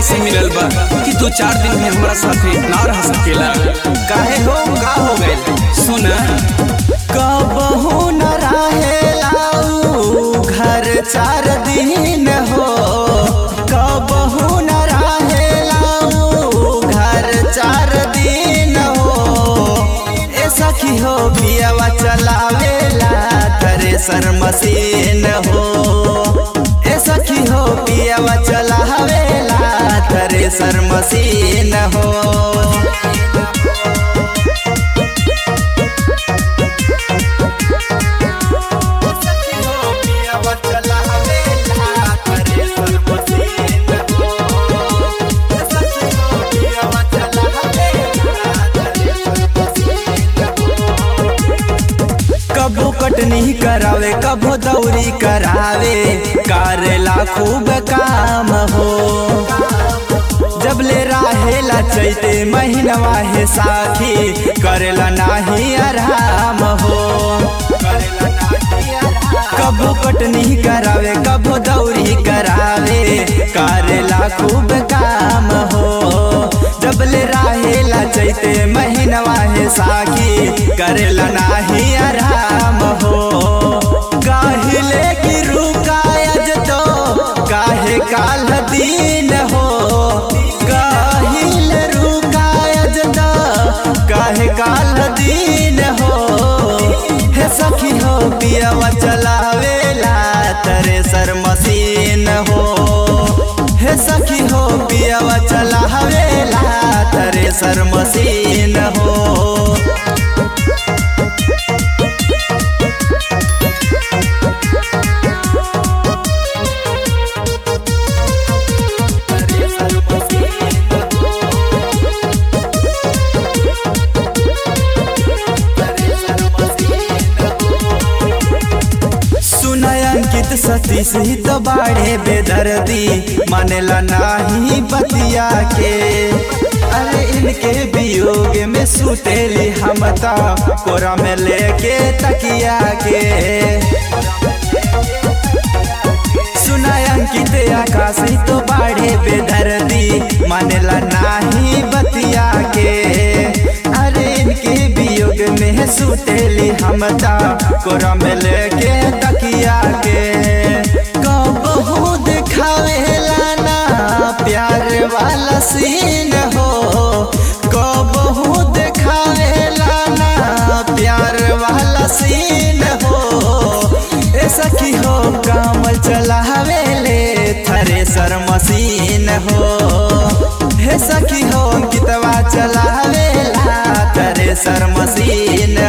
ऐसे मिलल बा कि दो चार दिन में हमारा साथे ना रह सकेला काहे हो का हो गइल सुन कबहू न रहेलाऊ घर चार दिन हो कबहू न रहेलाऊ घर चार दिन हो ए सखी हो पियावा चलावेला थ्रेसर मशीन हो ए सखी हो पियावा चलावेला थ्रेसर मशीन हो कबो कटनी करावे कबो दौरी करावे करेला खूब काम हो जब ले राहेला चैते महीनवा है साथी करेला नाही आराम हो कबो कटनी करावे कबो दौरी करावे करेला खूब काम हो जब ले राहेला चैते महीनवा है साखी करेला नाही आराम हो काहिले की रुकायज तो काहे काल दिन हो काहिल रुकायज तो काहे काल दिन हो हे सखी हो पियावा चलावेला तरे सर मशीन हो हे सखी हो पियावा चलावेला तरे सर मशीन हो सुनय अंकित सतीश ही तो बाढ़े बेदर्दी मानेला नाही बतिया के अरे इनके वियोग में सुतेली हम ता कोरा में लेके तकिया के सुनय अंकित आकाश ही तो बाढ़े बेदर्दी मानेला नाही बतिया के अरे इनके वियोग में सुतेली हम ता कोरा में लेके तकिया के कबहू दिखावेला ना प्यार वाला सीन हो कबहू दिखावेला ना प्यार वाला सीन हो ए सखी हो कामल चलावेले थ्रेसर मशीन हो हे सखी हो कितवा चलावेला थ्रेसर मशीन